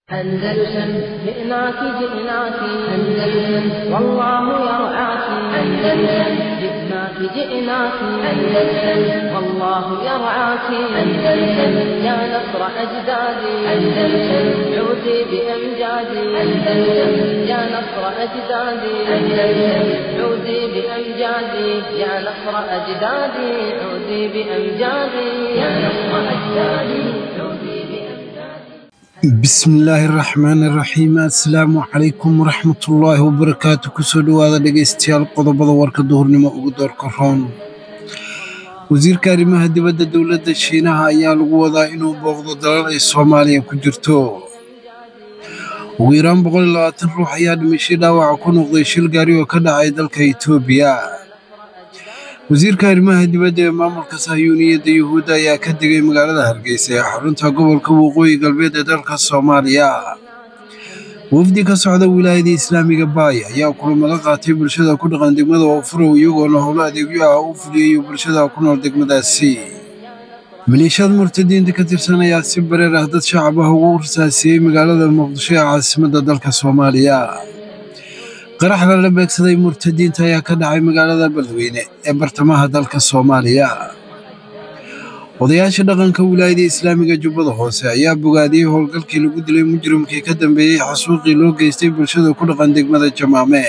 أندلسن جئناك جئناك أندلسن والله يرعاك أندلسن جئناك جئناك أندلسن والله يرعاك أندلسن يا نصر أجدادي أندلسن عودي بأمجادي أندلسن يا نصر أجدادي أندلسن عودي بأمجادي يا نصر أجدادي عودي بأمجادي يا نصر أجدادي عودي بأمجادي bismillaahi raxmaani raxiim assalaamu calaykum waraxmatullaahi wabarakaatu kusoo dhowaada dhegaystayaal qodobada warka duhurnimo ugu doorka roon wasiirka arrimaha dibadda dowladda shiinaha ayaa lagu wadaa inuu booqdo dalal ay soomaaliya ku jirto ugu yaraan ruux ayaa dhimashay dhaawaca ku noqday shil gaari oo ka dhacay dalka itoobiya wasiirka arrimaha dibadda ee maamulka sahyuuniyadda yuhuudda ayaa ka degay magaalada hargeysa ee xarunta gobolka waqooyi galbeed ee dalka soomaaliya wafdi ka socda wilaayada islaamiga baay ayaa kulamo la qaatay bulshada ku dhaqan degmada oofurow iyagoona howlo adeegyo ah u fuliyayo bulshada ku nool degmadaasi maleeshiyad murtadiinta ka tirsan ayaa si bareer ah dad shacab ah ugu rasaasiyey magaalada muqdisho ee caasimadda dalka soomaaliya qarax lala beegsaday murtadiinta ayaa ka dhacay magaalada beledweyne ee bartamaha dalka soomaaliya odayaasha dhaqanka wilaayada islaamiga jubbada hoose ayaa bogaadiyey howlgalkii lagu dilay mujrimkii ka dambeeyey xasuuqii loo geystay bulshada ku dhaqan degmada jamaame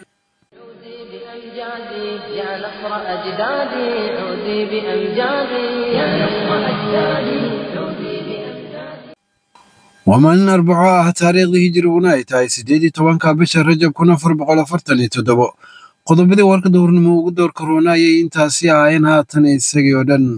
عودي بأمجادي يا نصر أجدادي عودي بأمجادي يا نصر أجدادي عودي بأمجادي waa maalin arbaco ah taariikhdii hijiriguna ay tahay siddeed iyo tobanka bisha rajab kun afar boqol afartan iyo toddobo qodobadii warka duhurnimo ugu doorka roona ayay intaasi ahaayeen haatan isagii oo dhan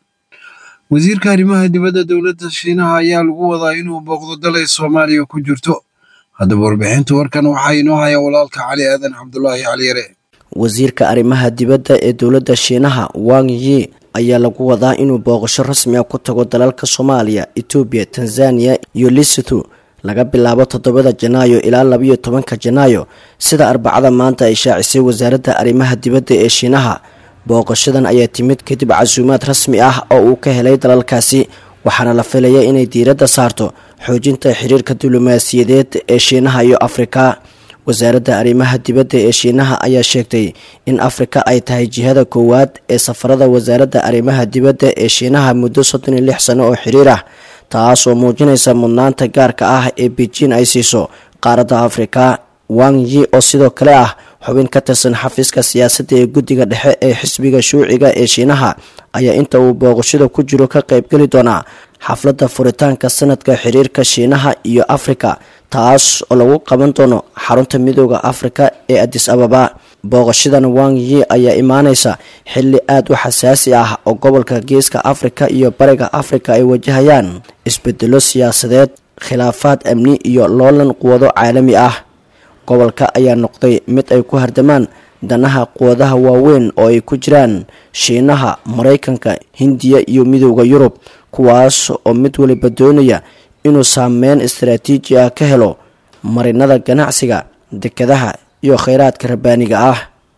wasiirka arrimaha dibadda dowladda shiinaha ayaa lagu wadaa inuu booqdo dal ay soomaaliya ku jirto haddaba warbixinta warkan waxaa inoo haya walaalka cali aadan cabdulaahi cali yare wasiirka arrimaha dibadda ee dowladda shiinaha wang yi ayaa lagu wadaa inuu booqasho rasmi ah ku tago dalalka soomaaliya etoobiya tanzaniya iyo lesotho laga bilaabo toddobada janaayo ilaa labayo tobanka janaayo sida arbacada maanta ay shaacisay wasaaradda arrimaha dibadda ee shiinaha booqashadan ayaa timid kadib casuumaad rasmi ah oo uu ka helay dalalkaasi waxaana la filaya inay diiradda saarto xoojinta xiriirka diblomaasiyadeed ee shiinaha iyo afrika wasaaradda arrimaha dibadda ee shiinaha ayaa sheegtay in afrika ay tahay jihada koowaad ee safarada wasaaradda arrimaha dibadda ee shiinaha muddo soddon iyo lix sano oo xiriir ah taas oo muujinaysa mudnaanta gaarka ah ee beijin ay siiso qaaradda afrika wang yi oo sidoo kale ah xubin ka tirsan xafiiska siyaasadda ee guddiga dhexe ee xisbiga shuuciga ee shiinaha ayaa inta uu booqashada ku jiro ka qaybgeli doonaa xafladda furitaanka sanadka xiriirka shiinaha iyo afrika taas oo lagu qaban doono xarunta midooda afrika ee adis ababa booqashadan wang yi ayaa imaaneysa xilli aada u xasaasi ah oo gobolka geeska afrika iyo bariga afrika ay wajahayaan isbedelo siyaasadeed khilaafaad amni iyo loolan quwado caalami ah gobolka ayaa noqday mid ay ku hardamaan danaha quwadaha waaweyn oo ay ku jiraan shiinaha maraykanka hindiya iyo midooda yurub kuwaas oo mid waliba doonaya inuu saameyn istaraatiiji ah ka helo marinada ganacsiga dekadaha iyo kheyraadka rabbaaniga ah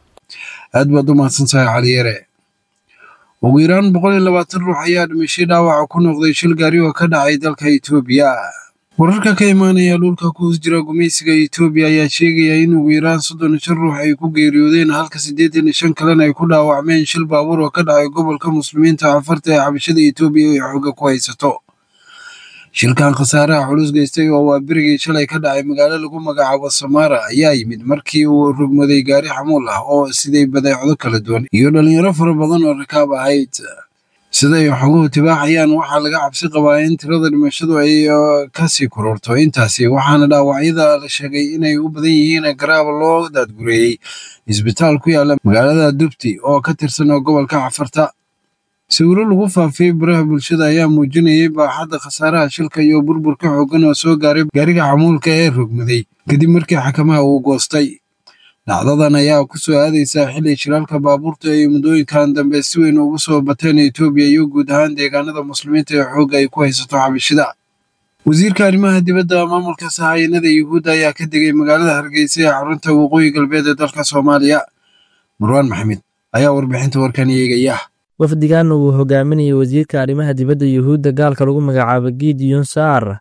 aad baad u mahadsantahay cali yare ugu yaraan boqol iyo labaatan ruux ayaa dhimashay dhaawaca ku noqday shil gaari oo ka dhacay dalka itoobiya wararka ka imaanaya dhulka ku hoos jira gumaysiga itoobiya ayaa sheegaya in ugu yaraan soddon iyo shan ruux ay ku geeriyoodeen halka siddeetan iyo shan kalena ay ku dhaawacmeen shil baabuur oo ka dhacay gobolka muslimiinta afarta ee xabashada itoobiya ay xooga ku haysato shilkan khasaaraha culus geystay oo waa berigii shalay ka dhacay magaalo lagu magacaabo samaara ayaa yimid markii uu rogmaday gaari xamuul ah oo siday badeecdo kala duwan iyo dhalinyaro fara badan oo rakaab ahayd sida ay xoguhu tibaaxayaan waxaa laga cabsi qabaa in tirada dhimashadu ay kasii kororto intaasi waxaana dhaawacyada la sheegay inay u badan yihiin garaab loo daadgureeyey isbitaal ku yaala magaalada dubti oo ka tirsan gobolka cafarta sawiro lagu faafiyey baraha bulshada ayaa muujinayay baaxadda khasaaraha shilka iyo burburka xooggan oo soo gaaray gaariga xamuulka ee rogmaday kadib markii xakamaha uu goostay dhacdadan ayaa ku soo aadaysaa xilli shiraalka baabuurta ay muddooyinkan dambe si weyn ugu soo bateen etoobiya iyo guud ahaan deegaanada muslimiinta ee xoogga ay ku haysato xabashida wasiirka arrimaha dibadda maamulka sahayanada yuhuudda ayaa ka degay magaalada hargeysa ee xarunta waqooyi galbeed ee dalka soomaaliya marwaan maxamed ayaa warbixinta warkan eegaya wafdigan uu hogaaminayay wasiirka arrimaha dibadda yuhuudda gaalka lagu magacaabo gideon saar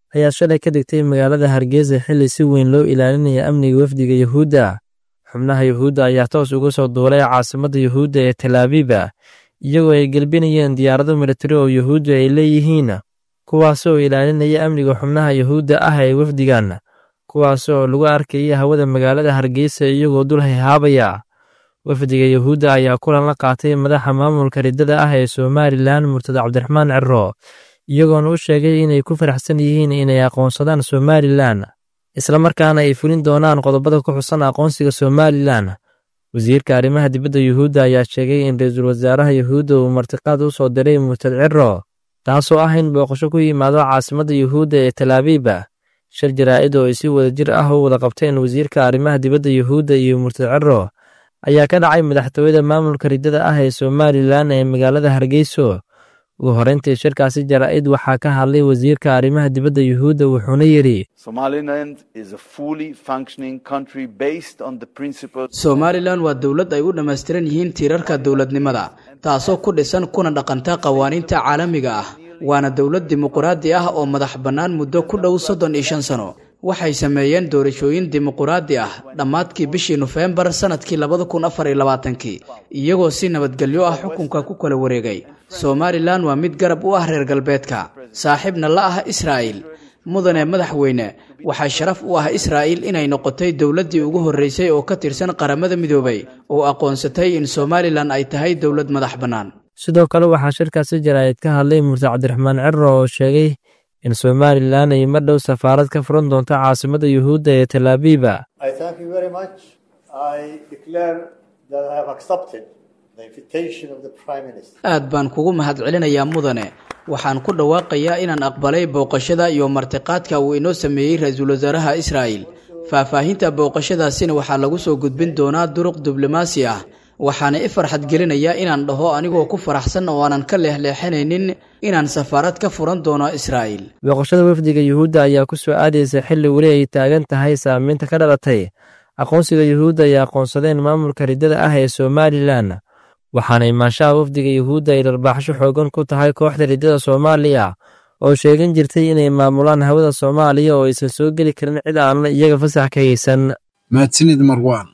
ayaa shalay ka dhigtay magaalada hargeysa xilli si weyn loo ilaalinaya amniga wafdiga yuhuudda xubnaha yuhuudda ayaa toos uga soo duulay caasimadda yuhuudda ee talaabiba iyagoo ay gelbinayeen diyaarado militari oo yuhuuddu ay leeyihiin kuwaas oo ilaalinaya amniga xubnaha yuhuudda ah ee wafdigan kuwaas oo lagu arkaya hawada magaalada hargeysa iyagoo dul hayhaabaya wafdiga yuhuudda ayaa kulan la qaatay madaxa maamulka riddada ah ee somalilan murtada cabdiraxmaan ciro iyagoona u sheegay inay ku faraxsan yihiin inay aqoonsadaan somalilan islamarkaana ay fulin doonaan qodobada ku xusan aqoonsiga somalilan wasiirka arrimaha dibadda yuhuudda ayaa sheegay in ra-iisul wasaaraha yuhuudda uu martiqaad u soo diray murtad ciro taasoo ah in booqasho ku yimaado caasimadda yuhuudda ee talaabiba shir jaraa'id oo ay si wadajir ah u wada qabteen wasiirka arrimaha dibadda yuhuudda iyo murtad ciro ayaa ka dhacay madaxtooyada maamulka riddada ah ee somalilan ee magaalada hargeyso ugu horreyntii shirkaasi jaraa'id waxaa ka hadlay wasiirka arrimaha dibadda yuhuudda wuxuuna yidhi somalilan waa dowlad ay u dhammaystiran yihiin tiirarka dowladnimada taasoo ku dhisan kuna dhaqanta qawaaniinta caalamiga ah waana dowlad dimuquraadi ah oo madax bannaan muddo ku dhow soddon iyo shan sano waxay sameeyeen doorashooyin dimuquraadi ah dhammaadkii bishii nofembar sannadkii labada kun afar iyo labaatankii iyagoo si nabadgelyo ah xukunka ku kala wareegay somalilan waa mid garab u ah reer galbeedka saaxiibna la ah israa'il mudane madaxweyne waxaa sharaf u ah israa'il inay noqotay dowladdii ugu horreysay oo ka tirsan qaramada midoobay oo aqoonsatay in somalilan ay tahay dowlad madax bannaan sidoo kale waxaa shirkaasi jaraa'id ka hadlay murtad cabdiraxmaan ciro oo sheegay in somalilan ay mar dhow safaarad ka furan doonto caasimadda yuhuudda ee talaabiba aad baan kugu mahadcelinayaa mudane waxaan ku dhawaaqayaa inaan aqbalay booqashada iyo martiqaadka uu inoo sameeyey ra-iisul wasaaraha israa'il faahfaahinta booqashadaasina waxaa lagu soo gudbin doonaa duruq diblomaasi ah waxaana i farxad gelinayaa inaan dhaho anigoo ku faraxsan oo aanan ka leexleexanaynin inaan safaarad ka furan doono israa'il booqashada wafdiga yuhuudda ayaa ku soo aadaysa xilli weli ay taagan tahay saamaynta ka dhalatay aqoonsiga yuhuudda ay aqoonsadeen maamulka riddada ah ee somalilan waxaana imaanshaha wafdiga yuhuudda ay dharbaaxsho xoogan ku tahay kooxda riddada soomaaliya oo sheegan jirtay inay maamulaan hawada soomaaliya oo aysan soo geli karin cid aanla iyaga fasax ka haysan mahadsanid marwaan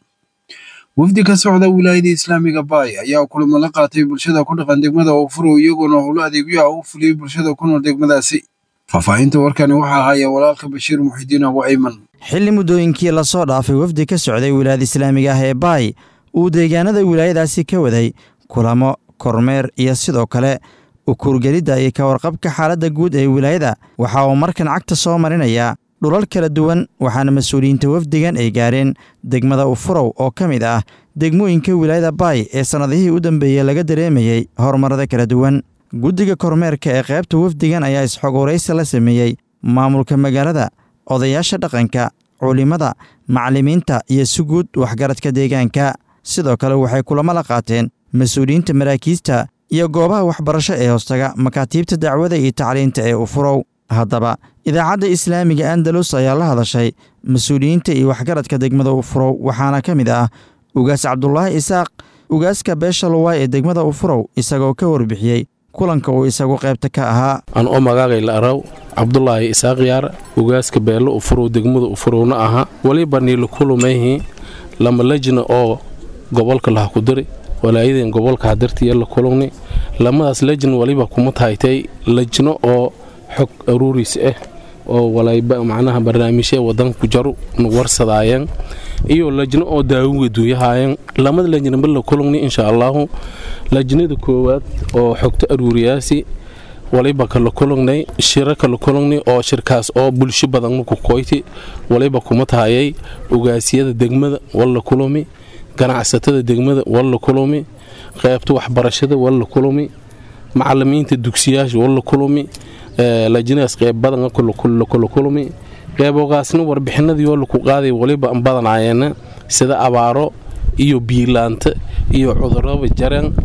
wafdi ka socda wilaayada islaamiga baay ayaa kulamo la qaatay bulshada ku dhaqan degmada oofuro iyagoona howlo adeegyaha u fuliyey bulshada ku nool degmadaasi faahfaahinta warkani waxaa haya walaalka bashiir muxidiin abu ayman xilli muddooyinkii lasoo dhaafay wafdi ka socday wilaayada islaamiga ah ee baay uu deegaanada wilaayadaasi ka waday kulamo kormeer iyo sidoo kale ukurgelidda iyo ka warqabka xaaladda guud ee wilaayada waxa uu markan cagta soo marinayaa dhulal kala duwan waxaana mas-uuliyiinta wafdigan ay gaareen degmada ufurow oo ka mid ah degmooyinka wilaayada baay ee sannadihii u dambeeyey laga dareemayey horumarada kala duwan guddiga kormeerka ee qaybta wafdigan ayaa isxogoraysi la sameeyey maamulka magaalada odayaasha dhaqanka culimada macallimiinta iyo si guud waxgaradka deegaanka sidoo kale waxay kulamo la qaateen mas-uuliyiinta maraakiista iyo goobaha waxbarasho ee hoostaga makaatiibta dacwada iyo tacliinta ee ufurow haddaba idaacadda islaamiga andalus ayaa la hadashay mas-uuliyiinta iyo waxgaradka degmada ufurow waxaana ka mid ah ugaas cabdulaahi isaaq ugaaska beesha luwaay ee degmada ufurow isagoo ka warbixiyey kulanka uu isagu qaybta ka ahaa an oo magaagay la araw cabdulaahi isaaq yaar ugaaska beello ufurow degmada ufurowna aha weliba niila kulumayhi lama lejna oo gobolka laha ku diri walaayadeen gobolka hadartiya la kulugni lamadaas lejna waliba kuma tahaytay lejno oo xog aruuriis ah oo walayba macnaha barnaamijya wadanku jaru warsadaayeen iyo lajno oo daawuga duuyahaayeen lamada lajnaba la kulugni insha allaahu lajnada koowaad oo xogta aruuriyaasi waliba kala kulugnay shira kala kulugnay oo shirkaas oo bulsho badan marku koyti waliba kuma tahayay ugaasiyada degmada walla kulumi ganacsatada degmada walla kulumi qaybta waxbarashada walla kulumi macalimiinta dugsiyaasha walla kulumi lajnadaas qeyb badan kula kulumi qeybogaasna warbixinadii oo laku qaaday waliba an badanaayeen sida abaaro iyo biilaanta iyo cudurada jareen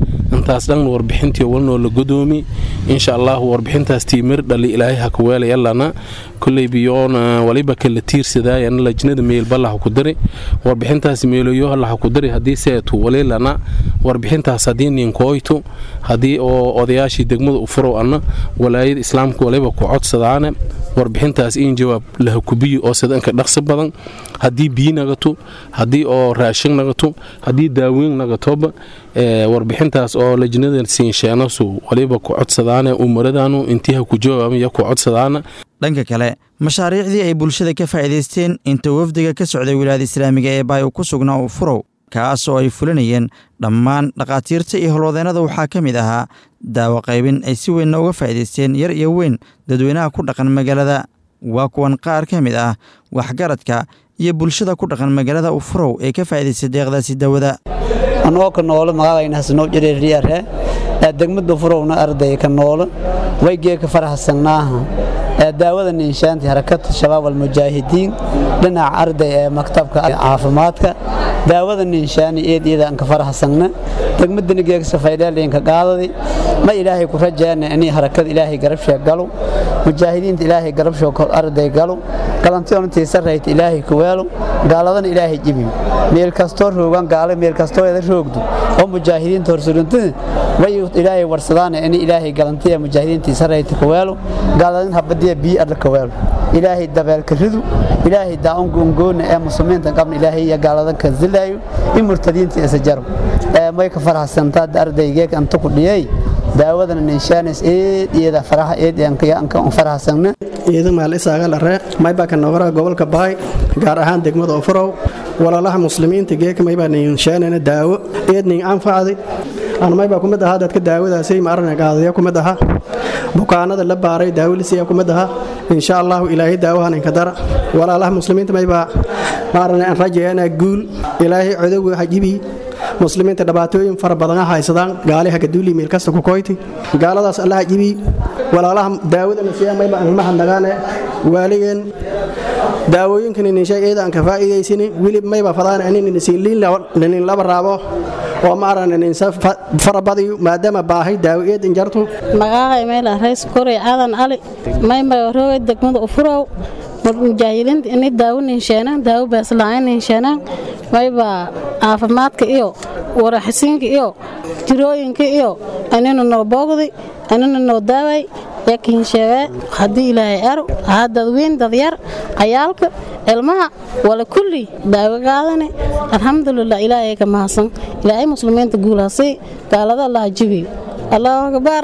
intaas dhanna warbixintii walnoo la godoomi insha allahu warbixintaas tiimir dhali ilaahay ha kuweelaya lana kolley biyoona waliba kala tiirsadaayan lajnada meelbalaha ku dari warbixintaas meeloyo laha ku dari haddii seetu wali lana warbixintaas haddii ninkooytu haddii oo odayaashii degmada u furow anna walaayada islaamka waliba ku codsadaane warbixintaas in jawaab laha kubiyi oo sidanka dhaqsi badan haddii biyi nagato haddii oo raashin nagato haddii daaweyn nagatoba warbixintaas oo lajnada siinsheenasu waliba ku codsadaane umaradaanu intiiha ku jawaabaya ku codsadaana dhanka kale mashaariicdii ay bulshada ka faa'iidaysteen inta wafdiga ka socday wilaayada islaamiga ee baay ku sugnaa u furow kaas oo ay fulinayeen dhammaan dhakhaatiirta iyo holwadeennada waxaa ka mid ahaa daawo qaybin ay si weynna uga faa'iidaysteen yar iyo weyn dadweynaha ku dhaqan magaalada waa kuwan qaar ka mid ah waxgaradka iyo bulshada ku dhaqan magaalada ufurow ee ka faa'iidaystay deeqdaasi daawada anoo ka noolo magacayna hasnoo jireeriyare ee degmada furowna arday ka noolo waygee ka faraxsannaaha ee daawada ninshaantii harakada shabaab almujaahidiin dhinaca arday ee maktabka caafimaadka daawada ninshaani eed iyada aan ka faraxsanna degmadani geegsa faydheelinka qaadadi ma ilaahay ku rajaana inay harakada ilaahay garabshee galo mujaahidiinta ilaahay garabshoo arday galo galantiyoontii sarrayta ilaahay ku weelo gaaladana ilaahay jibiyo meel kastoo roogan gaale meel kastoo eeda roogdu oo mujaahidiinta horsurintada way ilaahay warsadaana inay ilaahay galantiya mujaahidiintii sarrayta ku weelo gaaladan habadiya biyo adla ka weelo ilaahay dabeelka ridu ilaahay daa'unka ungoona ee muslimiinta qabna ilaahay iyo gaaladan ka zilaayo in murtadiinta isa jaro ee may ka faraxsantaa ardaygeeg anta ku dhiyay daawadana ninshaanis eed iyada faraha eed anka faraxsanna iyada maal isaaga lare maybaa ka noqora gobolka bahay gaar ahaan degmada ofurow walaalaha muslimiinta geeka maybaa ninshaanana daawo eed nin anfacdi aan maybaa kumid ahaa dadka daawadaasay maarana qaadaya kumid ahaa bukaanada la baaray daawolisiya kumid ahaa insha allahu ilaahay daawahan inka dara walaalaha muslimiinta maybaa maarana aan rajayaana guul ilaahay codowga hajibi muslimiinta dhibaatooyin fara badan haysadaan gaali hagaduuli meel kasta ku koyti gaaladaas allaha jibi walaalaha daawadana siya mayba aan mahadnagaane waaligeen daawooyinkan ninshay eeda aan ka faa'iidaysani wili mayba fadaan anin nisiin laba raabo oo maaran ninsa farabadiyo maadaama baahay daawo eed injartu magaahay meel rays koray aadan ali mayma roogay degmada ufurow mujaahidiinta inay daawo ninsheenaan daawo baasla'aan ninsheenaan mayba caafimaadka iyo waraxisiinka iyo jirooyinka iyo anina noo boogdi anina noo daaway yakiin sheegee haddii ilaahay aro ahaa dadweyn dadyar cayaalka ilmaha wala kulli daawo qaadane alxamdulilah ilaahay ka mahadsan ilaahay muslimiinta guulaasay gaalada allaha jibiyo allahu akbar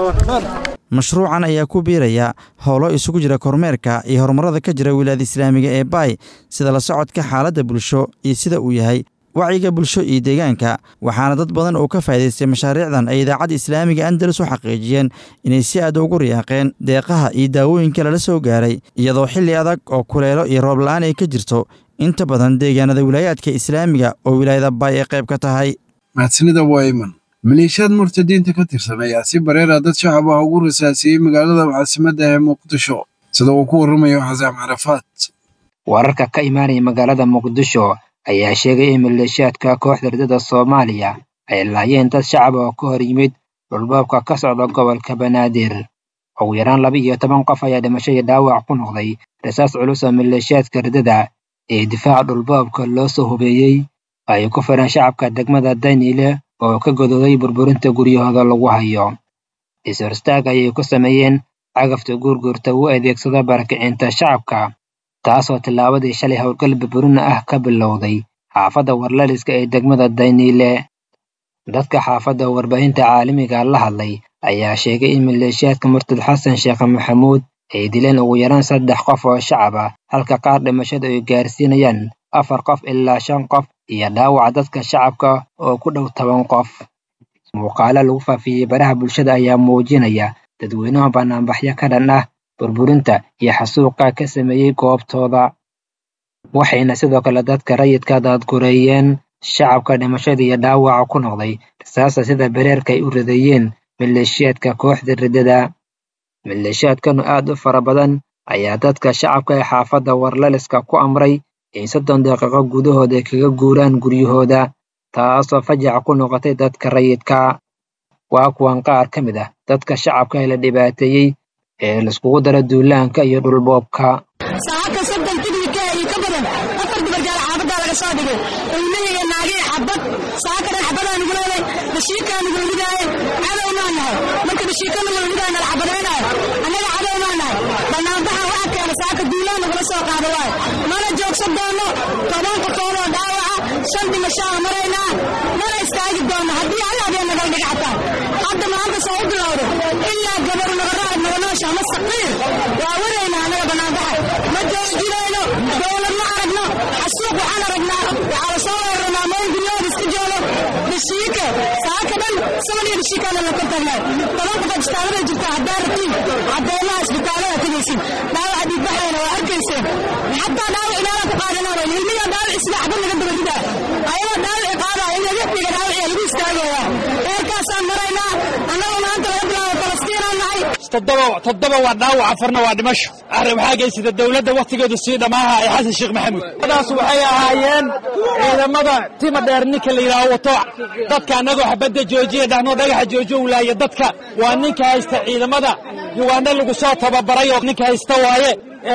mashruucan ayaa ku biiraya howlo isugu jira kormeerka iyo horumarada ka jira wilaayada islaamiga ee baay sida la socodka xaaladda bulsho iyo sida uu yahay wacyiga bulsho iyo deegaanka waxaana dad badan oo ka faa'idaystay mashaariicdan ay idaacadda islaamiga andalus u xaqiijiyeen inay si aad ugu riyaaqeen deeqaha iyo daawooyinka lala soo gaaray iyadoo xilli adag oo kuleelo iyo roob la'aan ay ka jirto inta badan deegaanada wilaayaadka islaamiga oo wilaayada baay ay qayb ka tahay mahadsanida wayman maleeshiyaad murtadiinta ka tirsan ayaa si bareera dad shacab ah ugu rasaasiyey magaalada caasimadda ee muqdisho sida uu ku warramayo xasaam carafaad wararka ka imaanaya magaalada muqdisho ayaa sheegay in maleeshiyaadka kooxda ridada soomaaliya ay laayeen dad shacab oo ka hor yimid dhulboobka ka socda gobolka banaadir ugu yaraan laba iyo toban qof ayaa dhimasho iyo dhaawac ku noqday rasaas culus oo maleeshiyaadka ridada ee difaaca dhulboobka loo soo hubeeyey ay ku fireen shacabka degmada daniile oo ka godooday burburinta guryahooda lagu hayo is-horstaag ayay ku sameeyeen cagafta guurguurta u adeegsada barakicinta shacabka taasoo tillaabadii shalay howlgal burburina ah ka bilowday xaafadda warlaliska ee degmada dayniile dadka xaafadda warbaahinta caalamiga la hadlay ayaa sheegay in maleeshiyaadka murtad xasan sheekh maxamuud ay dileen ugu yaraan saddex qof oo shacab ah halka qaar dhimashada ay gaarsiinayaan afar qof ilaa shan qof iyo dhaawaca dadka shacabka oo ku dhow toban qof muuqaalo lagu faafiyey baraha bulshada ayaa muujinaya dadweynaha banaanbaxyo ka dhan ah burburinta iyo xasuuqa ka sameeyey goobtooda waxayna sidoo kale dadka rayidka daadgureeyeen shacabka dhimashada iyo dhaawaca ku noqday rasaasta sida bereerka ay u ridayeen maleeshiyaadka kooxda riddada maleeshiyaadkanu aad u fara badan ayaa dadka shacabka ee xaafadda warlaliska ku amray in soddon daqiiqo gudahood ay kaga guuraan guryahooda taasoo fajac ku noqotay dadka rayidka waa kuwan qaar ka mid ah dadka shacabka ee la dhibaateeyey ee laiskugu dara duulaanka iyo dhulboobka saaka soddon tignika iyo ka badan afar dubargaal xaabadaa laga soo dhigay ilmihii naagii xabad saaka dhan xabadaa nugu leeday bashiikaa nugula midaaye cadow maa nahay marka bashiika nugula midaay nala xabadaynaayo annaga cadow maa nahay bannaanbaxa waxa keena saaka duulaan nagula soo qaada waayo mana joogsan doono toban qofoodoo dhaawaca shan dhimashaa maraynaa mana istaagi doono haddii alla habeen nagal dhigcataan hadda maanta soo u bilowda ilaa gabar nagaraad naganoosha ama saqiir waa waraynaa annaga bannaanbaxa ma joojinayno dowlad ma aragno xasuuq waxaan aragnaa waxaa la soo weeraranaa meel guryahooda iska joogo bashiike saaka dhan saban iyo bashiikaana la kortagnaa toban qof isbitaalada jirta haddaa ratiin caddeemaha isbitaalada tegaysin dhaawaca dhiigbaxayna waa arkayseen xataa dhaawac inaala ku qaadanaa ilmiga dhaawac sida xabad laga daba ridaa ayagoo dhaawaci qaadaya in laga dhiga dhaawaciya lagu istaagaya eerkaasaan maraynaa annagoo maanta laga bilaabo falastiinaan nahay toddoba waa dhaawac afarna waa dhimasho arrin waxaa geysata dowladda wakhtigeedu sii dhammaaha ee xasan sheekh maxamuud daas waxay ahaayeen ciidamada tima dheer ninka la yidhaaho wato dadka annagoo xabadda joojiya dhahnoo dhagaxa joojo wulaaya dadka waa ninka haysta ciidamada yugaandha lagu soo tababaray oo ninka haysta waaye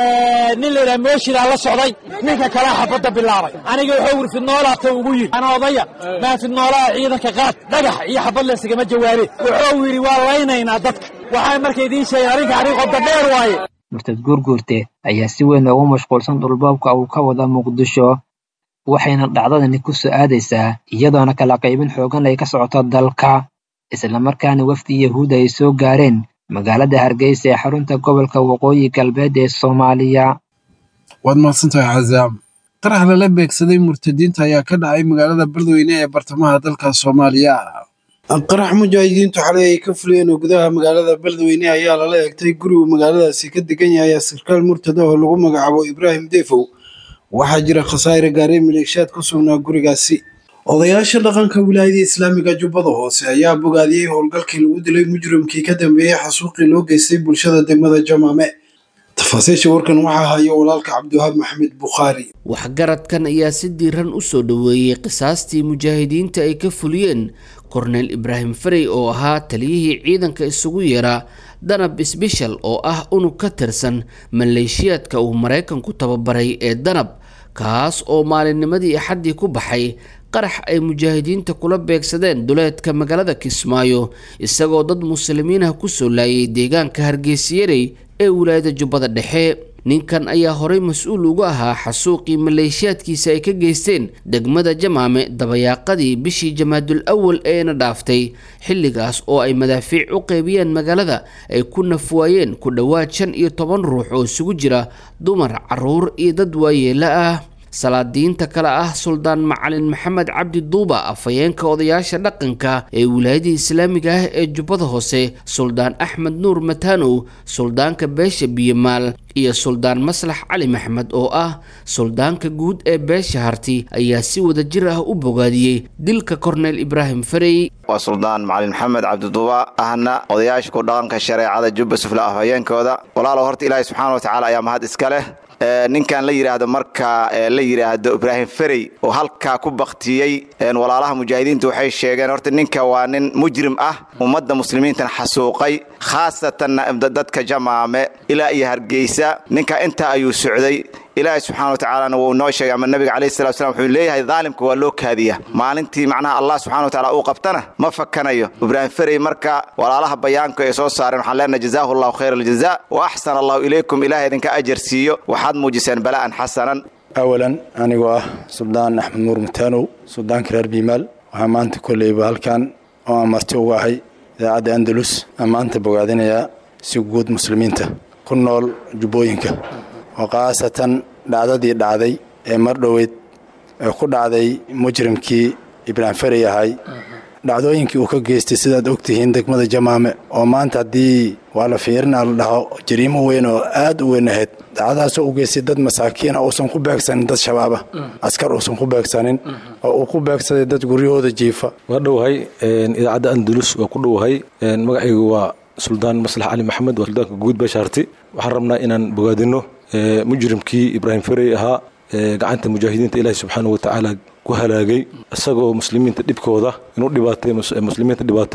nin la yidhaha mooshidaa la socday ninka kalea xabadda bilaabay aniga wuxuu wir fidnoolaata ugu yidhi ana odaya maa fidnoolaha ciidanka qaad dhagax iyo xabad laysigama jawaabeen wuxuu yidhi waa laynaynaa dadka waxaa marka idiin sheegay arrinka arrin qodda dheer waaye murtad guurguurte ayaa si weyn ugu mashquulsan dhulboobka uu ka wada muqdisho waxayna dhacdadani ku soo aadaysaa iyadoona kala qaybin xoogan ay ka socoto dalka islamarkaana wafdi yahuuda ay soo gaareen magaalada hargeysa ee xarunta gobolka waqooyi galbeed ee soomaaliya waad mahadsantahay cazaam qarax lala beegsaday murtadiinta ayaa ka dhacay magaalada beledweyne ee bartamaha dalka soomaaliya qarax mujaahidiintu xalay ay ka fuliyeen oo gudaha magaalada beledweyne ayaa lala eegtay gurigu magaaladaasi ka degan yahay sarkaal murtada oo lagu magacaabo ibraahim defow waxaa jira khasaare gaaray maleeshiyaad ku sugnaa gurigaasi odayaasha dhaqanka wilaayada islaamiga jubbada hoose ayaa bogaadiyey howlgalkii lagu dilay mujrimkii ka dambeeyey xasuuqii loo geystay bulshada degmada jamaame tafaasiisha warkan waxaa hayo walaalka cabdiwahaab maxamed bukhaari waxgaradkan ayaa si diiran u soo dhoweeyey qisaastii mujaahidiinta ay ka fuliyeen korneyl ibraahim farey oo ahaa taliyihii ciidanka isugu yeeraa danab sbeshal oo ah unug ka tirsan maleeshiyaadka uu maraykanku tababaray ee danab kaas oo maalinnimadii axaddii ku baxay qarax ay mujaahidiinta kula beegsadeen duleedka magaalada kismaayo isagoo dad muslimiinah kusoo laayay deegaanka hargeysiyarey ee wilaayada jubbada dhexe ninkan ayaa horey mas-uul uga ahaa xasuuqii maleeshiyaadkiisa ay ka geysteen degmada jamaame dabayaaqadii bishii jamaadul awal eena dhaaftay xilligaas oo ay madaafiic u qeybiyeen magaalada ay ku nafwaayeen ku dhowaad shan iyo toban ruux oo isugu jira dumar caruur iyo dad waayeela ah salaadiinta kale ah suldaan macalin maxamed cabdi duuba afhayeenka odayaasha dhaqanka ee wilaayada islaamiga ah ee jubbada hoose suldaan axmed nuur matanow suldaanka beesha biyamaal iyo suldaan maslax cali maxmed oo ah suldaanka guud ee beesha harti ayaa si wada jir ah u bogaadiyey dilka korneyl ibraahim farey waa suldaan macalin maxamed cabdiduuba ahna odayaasha ku dhaqanka shareecada jubba sufla afhayeenkooda walaalow horta ilaahi subxaana watacaala ayaa mahad iska leh ninkan la yidhaahdo marka la yidhaahdo ibraahim ferey oo halkaa ku baktiyey walaalaha mujaahidiinta waxay sheegeen horta ninka waa nin mujrim ah ummadda muslimiintan xasuuqay khaasatanna dadka jamaame ilaa iyo hargeysa ninka intaa ayuu socday ilaahay subxana wa tacaalana wuu noo sheegay ama nabiga calayhi salatu slam wuxuu leeyahay daalimka waa loo kaadiya maalintii macnaha allah subxana wa tacala uu qabtana ma fakanayo ibraahim ferey marka walaalaha bayaanka ay soo saareen waxaan leenahay jazaahu allahu khayra aljaza wa axsana allahu ilaykum ilahay idinka ajar siiyo waxaad muujiseen bala'an xasanan awalan anigoo ah suldaan axmed nuur mutaanow suldaanka reer biimaal waxaa maanta kolleyba halkan oo aan marti uga ahay idaacadda andalus aan maanta bogaadinayaa si guud muslimiinta ku nool jubbooyinka oo khaasatan dhacdadii dhacday ee mar dhoweyd ee ku dhacday mujrimkii ibraahim ferey ahay dhacdooyinkii uu ka geystay sidaad ogtihiin degmada jamaame oo maanta haddii waa la fiirinaa la dhaho jariimo weyn oo aad u weyn ahayd dhacdadaasoo u geystay dad masaakiina uusan ku beegsanin dad shabaaba askar uusan ku beegsanin oo uu ku beegsaday dad guryahooda jiifa waa dhowahay idaacadda andalus waa ku dhowahay magacaygu waa suldaan maslax cali maxamed waa suldaanka guud beeshaarti waxaan rabnaa inaan bogaadino mujrimkii ibraahim ferey ahaa gacanta mujaahidiinta ilaahi subxaana wa tacaala ku halaagay isagoo muslimiinta dhibkooda inuu dhibaateeyo muslimiinta dhibaateeyo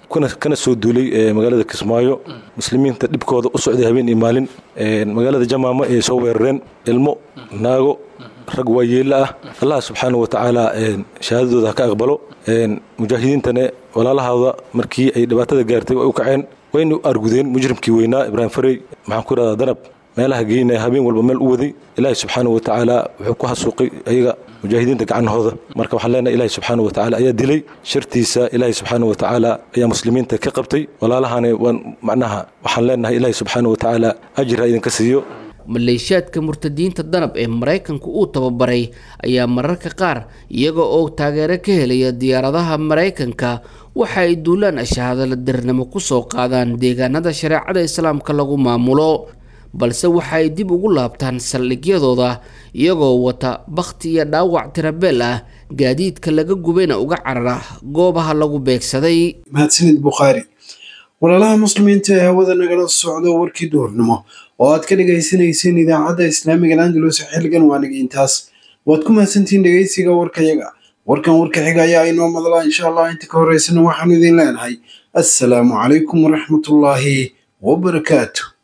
kana soo duulay magaalada kismaayo muslimiinta dhibkooda u socday habeen iyo maalin magaalada jamaama ay soo weerareen ilmo naago rag waayeella ah allah subxaana wa tacaala shahaadadooda ha ka aqbalo mujaahidiintane walaalahooda markii ay dhibaatada gaartay way u kaceen wayna argudeen mujrimkii weynaa ibraahim farey maxaan ku idhahdaa danab meelaha geynaya habeen walba meel u waday ilaahi subxaana wa tacaala wuxuu ku hasuuqay ayaga mujaahidiinta gacanahooda marka waxaan leenahay ilaahi subxaana wa tacaala ayaa dilay shartiisa ilaahi subxaana wa tacaala ayaa muslimiinta ka qabtay walaalahana waan macnaha waxaan leenahay ilaahi subxaana wa tacaala ajir ha idinka siiyo maleeshiyaadka murtadiinta danab ee maraykanku uu tababaray ayaa mararka qaar iyaga oo taageero ka helaya diyaaradaha maraykanka waxa ay duulaan ashahaadala dirnimo kusoo qaadaan deegaanada shareecada islaamka lagu maamulo balse waxa ay dib ugu laabtaan saldhigyadooda iyagoo wata bakhti iyo dhaawac tirabeel ah gaadiidka laga gubayna uga carara goobaha lagu beegsaday mahadsanid bukhaari walaalaha muslimiinta ee hawada nagala socdo warkii duhurnimo oo aad ka dhegaysanayseen idaacadda islaamiga landalus xilligan waa nagiintaas waad ku mahadsantihiin dhegaysiga warkayaga warkan warka xiga ayaa inoo madlaa insha allah inta ka horeysana waxaanu idin leenahay assalaamu calaykum waraxmatullaahi wabarakaatu